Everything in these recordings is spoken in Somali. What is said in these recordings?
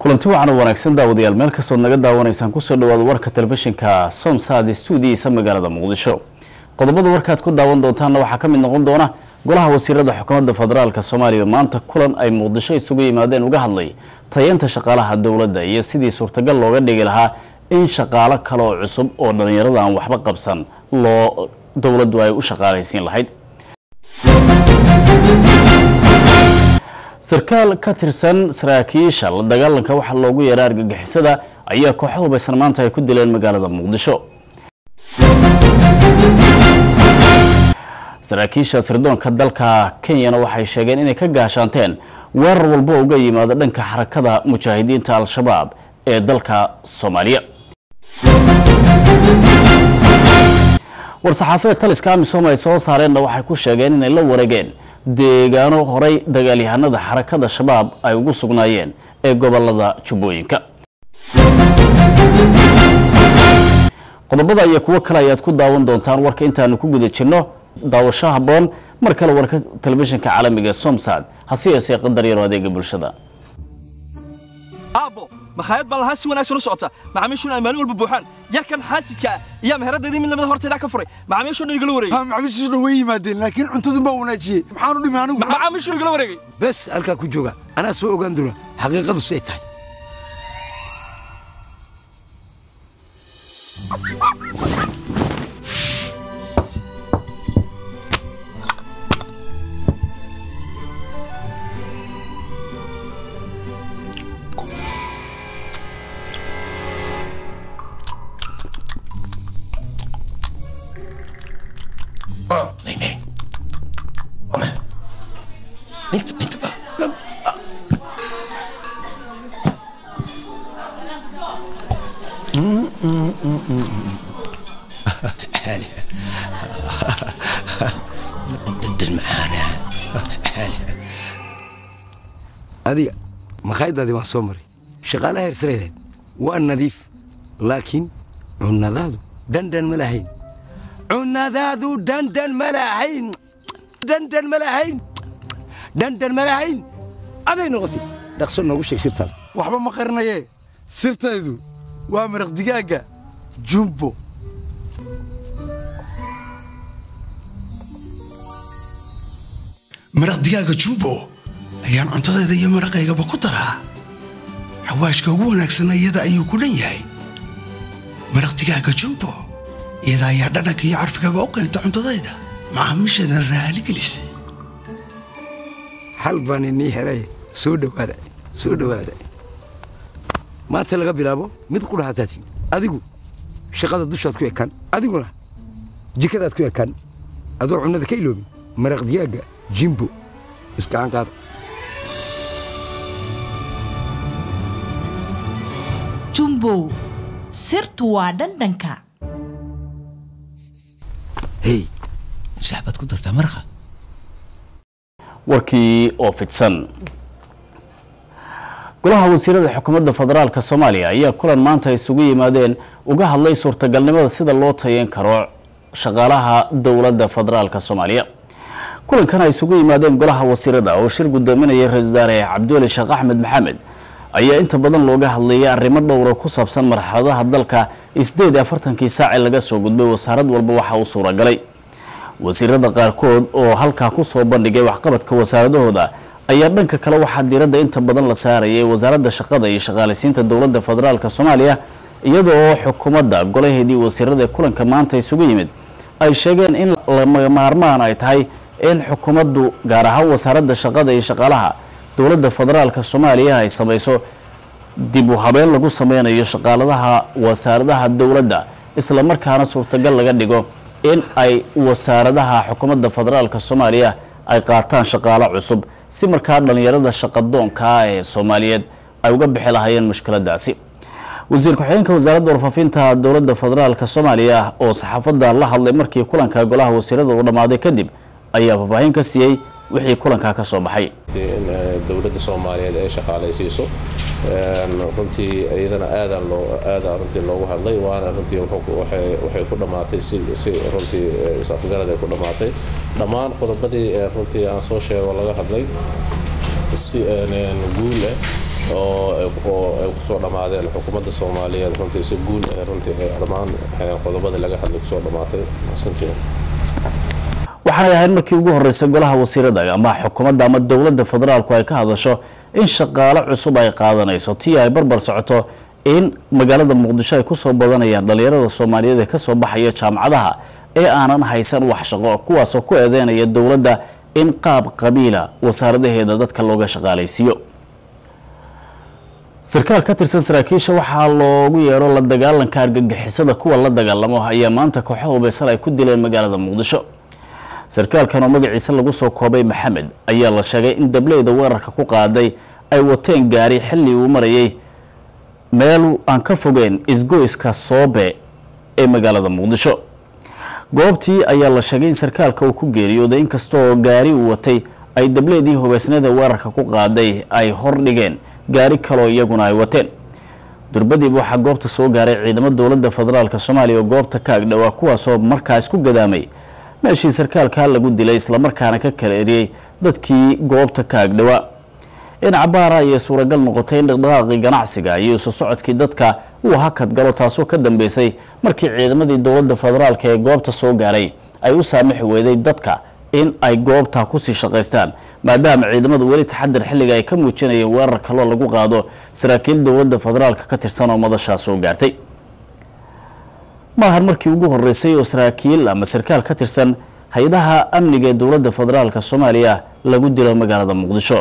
kulanti wacan oo wanaagsan daawadayaal meel kastood naga daawanaysaan kusoo dhawaada warka telefishinka somsaad stuudiyiisa magaalada muqdisho qodobada warkaad ku daawan doontaanna waxaa ka mid noqon doona golaha wasiirada xukuumadda federaalk soomaaliya maanta kulan ay muqdisho isugu yimaadeen uga hadlay tayeynta shaqaalaha dowladda iyo sidii suurtagal looga dhigi lahaa in shaqaalo kale oo cusub oo dhallinyarada aan waxba qabsan loo dowladdu ay u shaqaalaysiin lahayd sarkaal ka tirsan saraakiisha la dagaalanka waxaa loogu yeeray argagixisada ayaa kooxo hubaysan maanta ay ku dileen magaalada muqdisho saraakiisha sirdoonka dalka kenyana waxay sheegeen inay ka gaashaanteen weerar walba uga yimaada dhanka xarakada mujaahidiinta al-shabaab ee dalka soomaaliya war-saxaafeed taliska amisom ay soo saareenna waxay ku sheegeen inay la wareegeen deegaano horay dagaalyahanada xarakada shabaab ay ugu sugnaayeen ee gobolada jubbooyinka qodobada iyo kuwo kale ayaad ku daawan doontaan warka intaanu ku guda jirno daawasho haboon mar kale warka telefishinka caalamiga ee somsad hase yeesee qadar yaro adeega bulshada aabbo makhaayad baa lahaan si wanaagsan u socota macaamiishuna ay maalin walba buuxaan yarkan xaasidka ah iyaa meheradaydii mid lamida hortaydaa ka furay macaamiishoo dhan igala wareegay macaamiishu dhan way yimaadeen laakiin cuntadun baa wanaajiyey maxaanu dhimi anigu macaamiishuu igala wareegay bes halkaa ku jooga anaa soo ogaan doona xaqiiqadu say tahay Nee, nee. Kom. Niet, niet. Dit is معانا adiga makhaayaddaadii waan soo maray shaqaalaha hersareedeed waa nadiif laakiin cunnadaadu dhandhan ma lahayn cunnadaadu dhandhan ma lahayn dhandhan ma lahayn dhandhan ma lahayn aday noqotay dhaqso noogu sheeg sirtaada waxba ma qarinayee sirtaydu waa maraq digaagga jumbo maraq digaaga jumbo ayaan cuntadayda iyo maraqaygaba ku daraa xawaashka ugu wanaagsanna iyada ayuu ku dhan yahay maraq digaaga jumbo iyada ayaa dhadhanka iyo carfigaba u keenta cuntadayda macaamiisheedana raali gelisay xal baan inii helay soo dhowaada soo dhowaada maanta laga bilaabo mid qudhahataa timi adigu shaqada dushaad ku ekaan adiguna jikadaad ku ekaan adoo cunnada ka iloobin maraq digaagga jimbo isgacan qaada jumbow sirtu waa dhandhanka hey masax baad ku dartaa maraqa warkii oo fidsan golaha wasiirada xukuumadda federaalk soomaaliya ayaa kulan maanta isugu yimaadeen uga hadlay suurtagalnimada sida loo tayeyn karo shaqaalaha dowladda federaalk soomaaliya kulankan ay isugu yimaadeen golaha wasiirada oo shir gudoominaya ra-isul wasaare cabdiweli sheekh axmed maxamed ayaa inta badan looga hadlayay arrimo dhowra ku saabsan marxaladaha dalka isdeed afartankii saaci laga soo gudbay wasaarad walba waxa uu suuragalay wasiirada qaarkood oo halkaa kusoo bandhigay waxqabadka wasaaradahooda ayaa dhanka kale waxaa diiradda inta badan la saarayay wasaaradda shaqada iyo shaqaaleysiinta dowladda federaalk soomaaliya iyadoo xukuumadda golaheedii wasiirada kulanka maanta isugu yimid ay sheegeen in lamaarmaan ay tahay in xukuumaddu gaar ahaan wasaaradda shaqada iyo shaqaalaha dowladda federaalk soomaaliya ay samayso dib u habeen lagu sameynayo shaqaaladaha wasaaradaha dowladda isla markaana suurtagal laga dhigo in ay wasaaradaha xukuumadda federaalk soomaaliya ay qaataan shaqaalo cusub si markaa dhallinyarada shaqadoonkaa ee soomaaliyeed ay uga bixi lahaayeen mushkiladaasi wasiir ku-xigeenka wasaaradda warfaafinta dowladda federaalk soomaaliya oo saxaafadda la hadlay markii kulanka golaha wasiirada uu dhammaaday kadib ayaa faahfaahin ka siiyey wixii kulankaa ka soo baxay in dowladda soomaaliyeed ay shaqaalaysiiso runtii iyadana aadaan loo aadaan runtii loogu hadlay waana runtii waxay ku dhammaatay si si runtii is-afgarad ay ku dhammaatay dhammaan qodobadii runtii aan soo sheego laga hadlay si guul ah oo oo ay kusoo dhammaadeen xukuumadda soomaaliyeed runtii si guul ah runtii ay dhammaan qodobada laga hadlay kusoo dhammaatay santii waxaanay ahayd markii ugu horeysay golaha wasiirada ama xukuumadda ama dowladda federaalku ay ka hadasho in shaqaale cusub ay qaadanayso tii ay barbar socoto in magaalada muqdisho ay kusoo badanayaan dhalinyarada soomaaliyeed ee kasoo baxaya jaamacadaha ee aanan haysan wax shaqo kuwaasoo ku eedeynaya dowladda in qaab qabiila wasaaradaheeda dadka looga shaqaalaysiiyo sarkaal ka tirsan saraakiisha waxaa loogu yeedho la dagaalanka argagixisada kuwa la dagaalamo ayaa maanta kooxo hubeysan ay ku dileen magaalada muqdisho sarkaalkan oo magaciisa lagu soo koobay maxamed ayaa la sheegay in dableyda weerarka ku qaaday ay wateen gaari xilli uu marayay meel aan ka fogeen isgoyska soobe ee magaalada muqdisho goobtii ayaa la sheegay in sarkaalka uu ku geeriyooday inkastaoo gaari uu watay ay dableedii hubeysnada weerarka ku qaaday ay hordhigeen gaari kaloo iyaguna ay wateen durbadiiba waxaa goobta soo gaaray ciidamo dowladda federaalk soomaaliya oo goobta ka agdhowaa kuwaasoo markaas ku gadaamay meeshii sarkaalkaa lagu dilay islamarkaana ka kala eriyey dadkii goobta ka agdhowaa in cabaara ayay suuragal noqotay in dhaqdhaqaaqii ganacsiga iyo isu socodkii dadka uu hakad galo taasoo ka dambeysay markii ciidamadii dowladda federaalk ee goobta soo gaaray ay u saamixi weyday dadka in ay goobta kusii shaqaystaan maadaama ciidamadu weli taxadir xilliga ay ka muujinayeen weerar kaloo lagu qaado saraakiil dowladda federaalk ka tirsan oo madashaa soo gaartay maahan markii ugu horeysay oo saraakiil ama sarkaal ka tirsan hay-adaha amniga ee dowladda federaalk soomaaliya lagu dilo magaalada muqdisho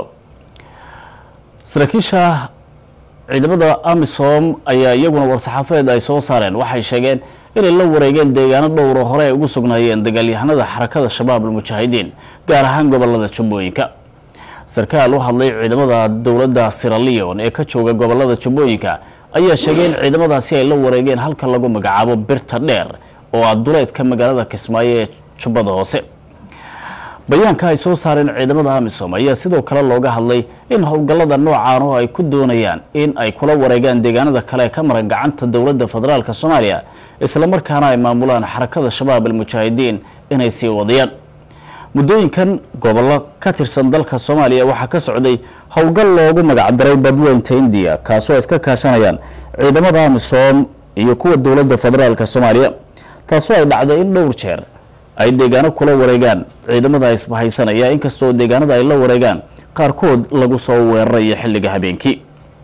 saraakiisha ciidamada amisom ayaa iyaguna war-saxaafadeed ay soo saareen waxay sheegeen inay la wareegeen deegaano dhowro hore ay ugu sugnaayeen dagaalyahanada xarakada shabaab almujaahidiin gaar ahaan gobolada jubbooyinka sarkaal u hadlay ciidamada dowladda siralion ee ka jooga gobolada jubbooyinka ayaa sheegay in ciidamadaasi ay la wareegeen halka lagu magacaabo birta dheer oo ah duleedka magaalada kismaayo ee jubbada hoose bayaanka ay soo saareen ciidamada amisom ayaa sidoo kale looga hadlay in howlgallada noocaan oo ay ku doonayaan in ay kula wareegaan deegaanada kale ka maran gacanta dowladda federaalk soomaaliya islamarkaana ay maamulaan xarakada shabaab almujaahidiin inay sii wadayaan muddooyinkan gobollo ka tirsan dalka soomaaliya waxaa ka socday howlgal loogu magacdaray badweynta indiya kaasoo ay iska kaashanayaan ciidamada amisom iyo kuwa dowladda federaalk soomaaliya taasoo ay dhacday in dhowr jeer ay deegaano kula wareegaan ciidamada isbahaysanaya inkastoo deegaanada ay la wareegaan qaarkood lagu soo weerarayo xilliga habeenkii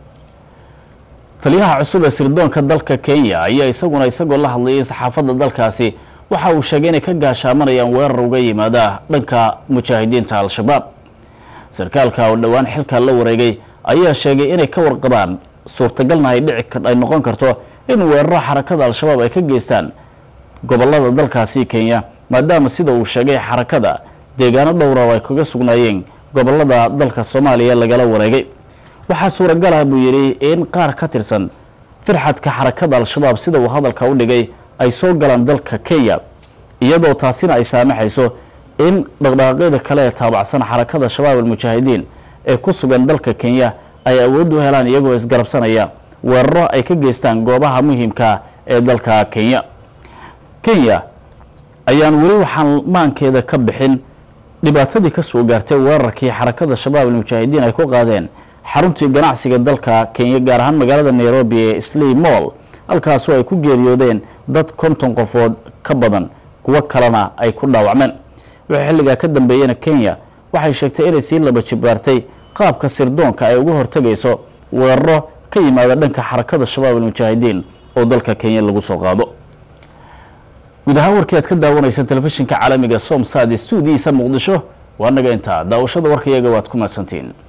taliyaha cusub ee sirdoonka dalka kenya ayaa isaguna isagoo la hadlayay saxaafadda dalkaasi waxa uu sheegay inay ka gaashaamanayaan weerar uga yimaada dhanka mujaahidiinta al-shabaab sarkaalka oo dhowaan xilka la wareegay ayaa sheegay inay ka warqabaan suurtagalna ay dhici ay noqon karto in weeraro xarakada al-shabaab ay ka geystaan gobolada dalkaasi kenya maadaama sida uu sheegay xarakada deegaano dhowra oo ay kaga sugnaayeen gobolada dalka soomaaliya lagala wareegay waxaa suuragal ah buu yidhi in qaar ka tirsan firxadka xarakada al-shabaab sida uu hadalka u dhigay ay soo galaan dalka kenya iyadoo taasina ay saamaxayso in dhaqdhaqaaqyada kale ee taabacsan xarakada shabaab almujaahidiin ee ku sugan dalka kenya ay awood u helaan iyagoo isgarabsanaya weeraro ay ka geystaan goobaha muhiimka ee dalka kenya kenya ayaan weli waxaan maankeeda ka bixin dhibaatadii ka soo gaartay weerarkii xarakada shabaab almujaahidiin ay ku qaadeen xaruntii ganacsiga dalka kenya gaar ahaan magaalada nairobi ee sley moll halkaasoo ay ku geeriyoodeen dad konton qofood ka badan kuwo kalena ay ku dhaawacmeen wixii xilligaa ka dambeeyena kenya waxay sheegtay inay sii laba jibaartay qaabka sirdoonka ay uga hortegayso weeraro ka yimaada dhanka xarakada shabaab almujaahidiin oo dalka kenya lagu soo qaado guud ahaan warkii aad ka daawanaysaan telefishinka caalamiga somsad stuudiyiisa muqdisho waa naga intaa daawashada warka iyaga waad ku mahadsantiin